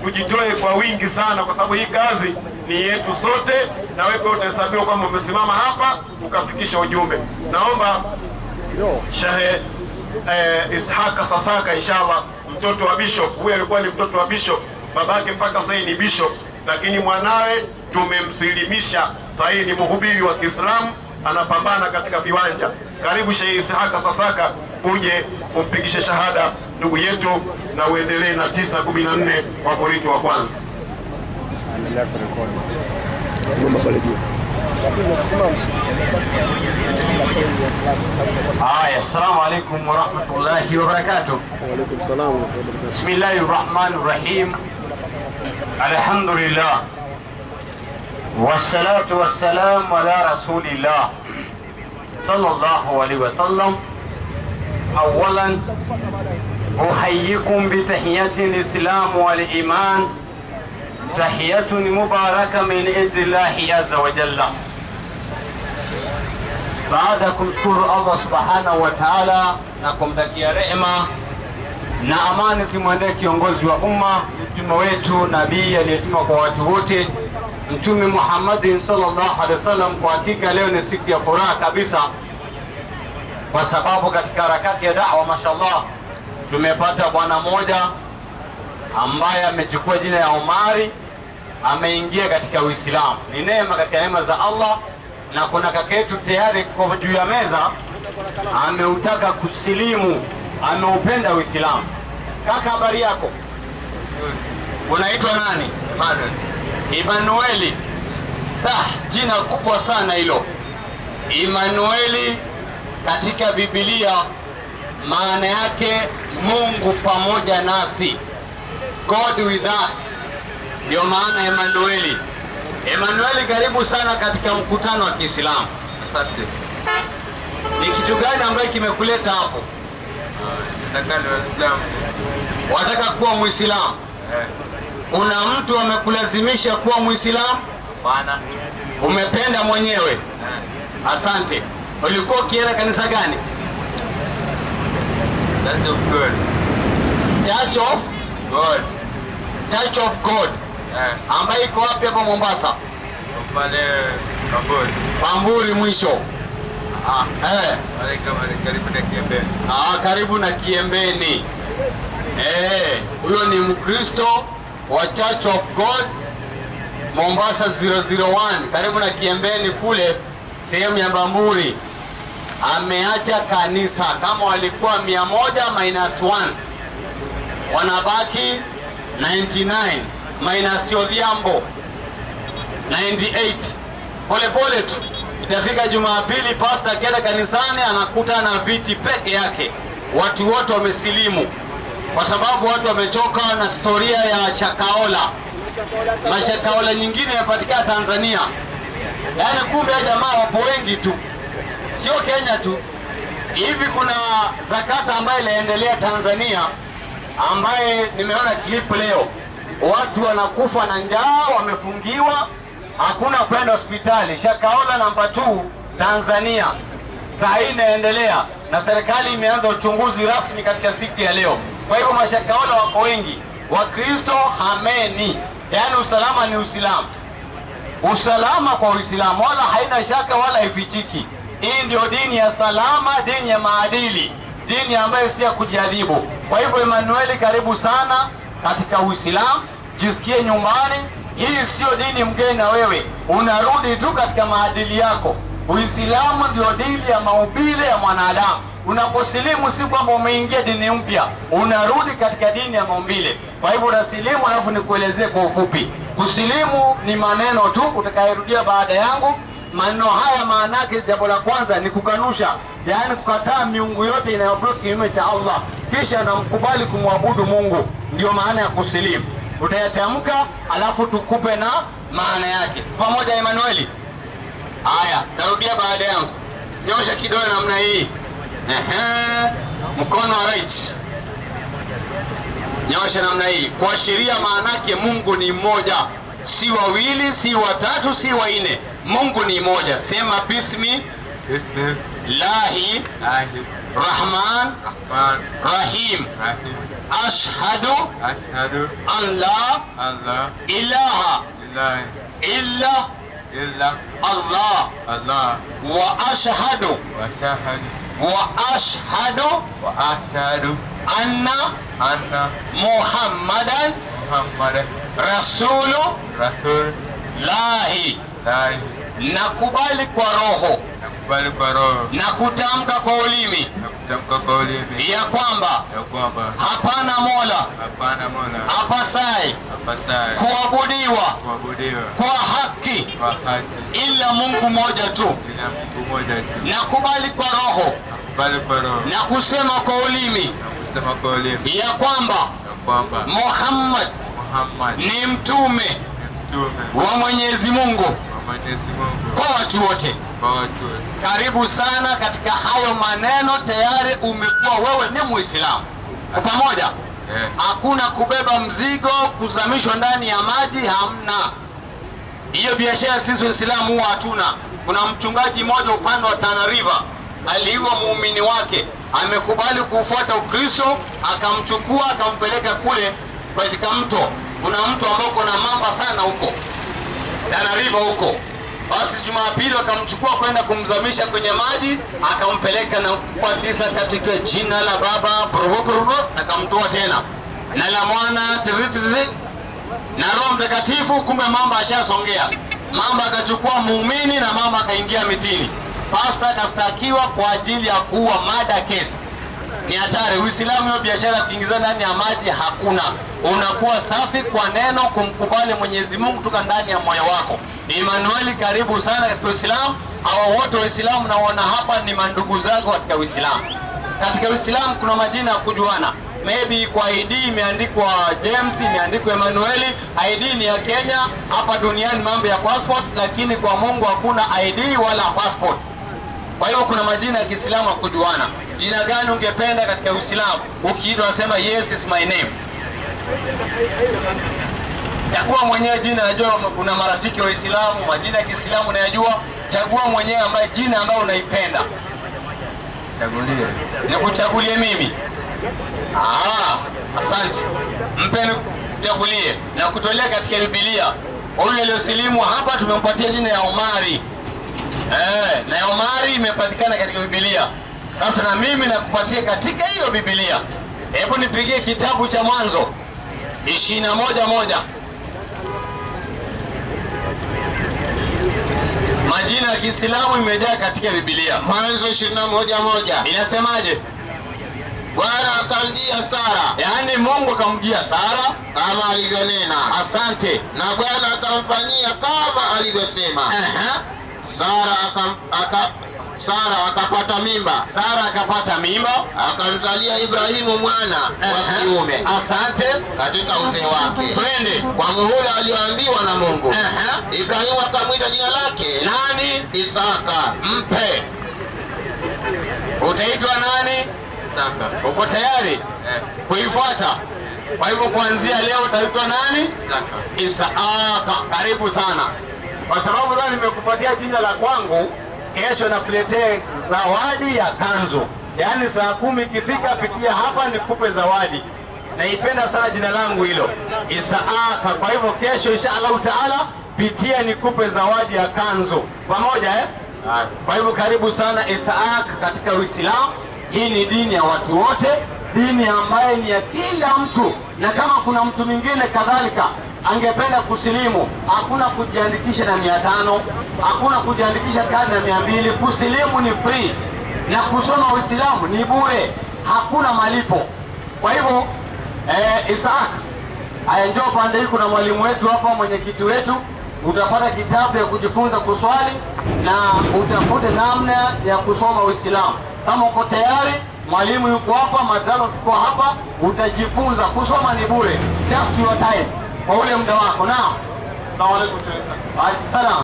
tujitoe kwa wingi sana, kwa sababu hii kazi ni yetu sote, na wewe pia utahesabiwa kwamba umesimama hapa ukafikisha ujumbe. Naomba Shehe eh, Ishaka Sasaka, inshallah, mtoto wa bishop. Huyu alikuwa ni mtoto wa bishop, babake mpaka sasa ni bishop, lakini mwanawe tumemsilimisha. Sasa hii ni mhubiri wa Kiislamu, anapambana katika viwanja. Karibu Shehe Ishaka Sasaka, uje umpigishe shahada ndugu yetu, na uendelee na 914 wa Korinto wa kwanza. Simama pale juu. Haya, assalamu alaikum warahmatullahi wabarakatuh. Waalaikum salam wa rahmatullahi wa barakatuh. Bismillahi rahmani rahim. Alhamdulillah wassalatu wassalamu ala rasulillah sallallahu alaihi wasallam. Awalan uhayyikum bitahiyati lislam waliman tahiyatun mubaraka min indillahi azza wa jalla. Baada ya kumshukuru Allah subhanahu wa ta'ala na kumtakia rehema na amani zimwendee kiongozi wa umma, mtume wetu, nabii aliyetumwa kwa watu wote, Mtume Muhammadin sallallahu alaihi wasallam. Kwa hakika leo ni siku ya furaha kabisa, kwa sababu katika harakati ya da'wa, mashallah, tumepata bwana mmoja ambaye amechukua jina ya Omari, ameingia katika Uislamu. Ni neema katika neema za Allah, na kuna kaka yetu tayari kwa juu ya meza ameutaka kusilimu, ameupenda Uislamu. Kaka, habari yako? Unaitwa nani? Emanueli. Ah, jina kubwa sana hilo Emanueli. Katika Biblia maana yake Mungu pamoja nasi, God with us, ndio maana Emanueli. Emanueli, karibu sana katika mkutano wa Kiislamu. Asante. Ni kitu gani ambayo kimekuleta hapo? Nataka ni Waislamu. Wataka kuwa Muislamu? Eh, Kuna mtu amekulazimisha kuwa Muislamu? Bwana. Umependa mwenyewe? Eh, Asante. Ulikuwa ukienda kanisa gani? That's of God. Church of God. Church of God Eh, ambayo iko wapi hapa Mombasa? pale Kamboni. Pamburi mwisho. Ah, Eh, pale kama ni karibu na Kiembe. ah, karibu na Kiembeni. Eh, huyo ni Mkristo wa Church of God Mombasa 001 karibu na Kiembeni kule sehemu ya Bamburi. Ameacha kanisa kama walikuwa 100 minus 1 wanabaki 99 minus Odhiambo 98 pole pole tu itafika Jumapili, pasta akienda kanisani anakuta na viti peke yake, watu wote wamesilimu, kwa sababu watu wamechoka na historia ya Shakaola. Mashakaola nyingine yapatikana Tanzania, yaani kumbe ya jamaa wapo wengi tu, sio Kenya tu. Hivi kuna zakata ambayo inaendelea Tanzania, ambaye nimeona clip leo, watu wanakufa na njaa, wamefungiwa, hakuna kwenda hospitali. Shakaola namba 2 Tanzania saa hii inaendelea na serikali imeanza uchunguzi rasmi katika siku ya leo. Kwa hivyo mashakaola wako wengi, Wakristo hameni, yaani usalama ni Uislamu usalama kwa Uislamu wala haina shaka wala haifichiki. Hii ndio dini ya salama, dini ya maadili, dini ambayo si ya kujadhibu. Kwa hivyo, Emanueli, karibu sana katika Uislamu, jisikie nyumbani. Hii sio dini mgeni na wewe, unarudi tu katika maadili yako. Uislamu ndio dini ya maumbile ya mwanadamu. Unaposilimu si kwamba umeingia dini mpya, unarudi katika dini ya maumbile. Kwa hivyo unasilimu, alafu nikuelezee kwa ufupi. Kusilimu ni maneno tu utakayerudia baada yangu. Maneno haya maana yake, jambo la kwanza ni kukanusha, yaani kukataa miungu yote inayoabudu kinyume cha Allah, kisha namkubali kumwabudu Mungu. Ndiyo maana ya kusilimu. Utayatamka alafu tukupe na maana yake pamoja. Emanueli, haya, tarudia baada yangu. Nyosha kidole namna hii, ehe, mkono wa right nyosha namna hii kuashiria maanake Mungu ni mmoja, si wawili, si watatu, si wanne. Mungu ni mmoja. Sema bismi Bismillah. lahi rahman Rahman. rahim. Rahim. ashhadu أشهد an la أن لا ilaha إله illa إلا Allah الله wa ashhadu وأشهد wa ashhadu وأشهد anna أن Muhammadan محمد rasulu رسول lahi, الله nakubali kwa roho nakubali kwa roho na kutamka kwa ulimi na kutamka kwa ulimi ya kwamba ya kwamba hapana mola hapana mola apasaye apataye kuabudiwa kuabudiwa kwa haki kwa haki ila Mungu mmoja tu. ila Mungu mmoja tu. Nakubali kwa roho Nakubali kwa roho na kusema kwa ulimi na kusema kwa ulimi ya kwamba ya kwamba Muhammad Muhammad ni ni mtume mtume wa Mwenyezi Mungu wa Mwenyezi Mungu kwa watu wote. kwa watu wote. Karibu sana katika hayo maneno, tayari umekuwa wewe ni Muislamu. Kwa pamoja, Eh, hakuna kubeba mzigo kuzamishwa ndani ya maji, hamna hiyo biashara. Sisi Waislamu huwa hatuna. Kuna mchungaji mmoja upande wa Tana River aliua muumini wake, amekubali kuufuata Ukristo, akamchukua akampeleka kule katika mto. Kuna mto ambao uko na mamba sana huko Tana River huko. Basi Jumapili wakamchukua kwenda kumzamisha kwenye maji, akampeleka na kubatisa katika jina la Baba brr, brr, brr, akamtoa tena na la Mwana tiri, tiri, na Roho Mtakatifu. Kumbe mamba ashasongea, mamba akachukua muumini na mamba akaingia mitini. Pasta akastakiwa kwa ajili ya kuua mada kesi ni hatari. Uislamu hiyo biashara ya kuingiza ndani ya maji hakuna. Unakuwa safi kwa neno, kumkubali Mwenyezi Mungu toka ndani ya moyo wako. Emmanuel, karibu sana katika Uislamu. Hawa wote Waislamu naona hapa ni mandugu zako katika Uislamu. Katika Uislamu kuna majina ya kujuana, maybe kwa ID imeandikwa James, imeandikwa Emmanuel. ID ni ya Kenya, hapa duniani mambo ya passport, lakini kwa Mungu hakuna ID wala passport. Kwa hivyo kuna majina ya Kiislamu ya kujuana. Jina gani ungependa katika Uislamu? Ukiitwa unasema yes is my name. Chagua mwenyewe jina. Najua kuna marafiki Waislamu, majina ya Kiislamu unayajua. Chagua mwenyewe ambaye jina ambayo unaipenda. chagulie. Nikuchagulie mimi? Ah, asante. Mpe nikuchagulie na kutolea katika Biblia. Huyu aliyosilimu hapa tumempatia jina ya Omari. Eh, na ya Omari imepatikana katika Biblia. Sasa na mimi nakupatia katika hiyo Biblia. Hebu nipigie kitabu cha Mwanzo ishirini na moja moja. Majina ya Kiislamu imejaa katika Biblia. Mwanzo ishirini na moja moja. Inasemaje? Bwana akamjia Sara Yaani Mungu akamjia Sara. kama alivyonena, Asante. na Bwana akamfanyia kama alivyosema. Aha. Sara akam, aka, Sara akapata mimba Sara akapata mimba akamzalia Ibrahimu mwana wa kiume Asante. katika uzee wake Twende. kwa muhula alioambiwa na Mungu. Aha. Ibrahimu akamwita jina lake Nani? Isaka. Mpe. Utaitwa nani? Saka. Uko tayari Eh, kuifuata? Kwa hivyo kuanzia leo utaitwa nani? Saka. Isaaka. Karibu sana, kwa sababu sasa nimekupatia jina la kwangu. Kesho nakuletea zawadi ya kanzu, yaani saa kumi ikifika, pitia hapa nikupe zawadi. Naipenda sana jina langu hilo Isaaka. Kwa hivyo kesho, insha Allahu taala, pitia nikupe zawadi ya kanzu pamoja eh? Haya. Kwa hivyo karibu sana Isaak katika Uislamu. Hii ni dini ya watu wote, dini ambayo ni ya kila mtu, na kama kuna mtu mwingine kadhalika angependa kusilimu, hakuna kujiandikisha na mia tano, hakuna kujiandikisha kadi na mia mbili. Kusilimu ni free na kusoma Uislamu ni bure, hakuna malipo. Kwa hivyo eh, Isaak Haya, njoo pande hii, kuna mwalimu wetu hapa, mwenyekiti wetu. Utapata kitabu ya kujifunza kuswali na utafute namna ya kusoma Uislamu. Kama uko tayari, mwalimu yuko hapa, madrasa ziko hapa, utajifunza kusoma. Ni bure, just your time, kwa ule muda wako. Naam, salamu alaykum. Wa alaykum salam.